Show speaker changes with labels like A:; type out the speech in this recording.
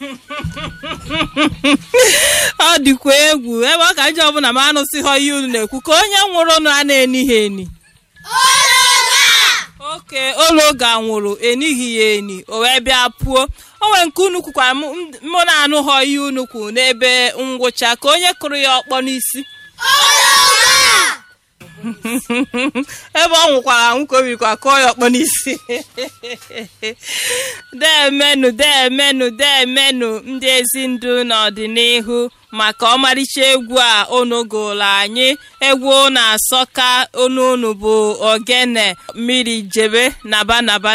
A: ọ dịkwa egwu ebe ọ ka njọ ọbụla ma anụsịghọ ihe unu na-ekwu ka onye nwụrụ nụ a na-eni ha eni oke ologa nwụrụ enighi ya eni o wee bịa pụọ o nwere nke unu kwukwara mụ na-anụghọ ihe unu kwu n'ebe ngwụcha ka onye kụrụ ya ọkpọ n'isi ebe ọ nwụkwara anwụ ka o birikwa kụọ ya ọkpọ n'isi deemenụ deemenụ deemenụ ndị ezi ndụ n'ọdịnihu maka ọmarịcha egwu a unu gụrụ anyị egwu na-asọka onu unu bụ ogene mmiri jebe naba naba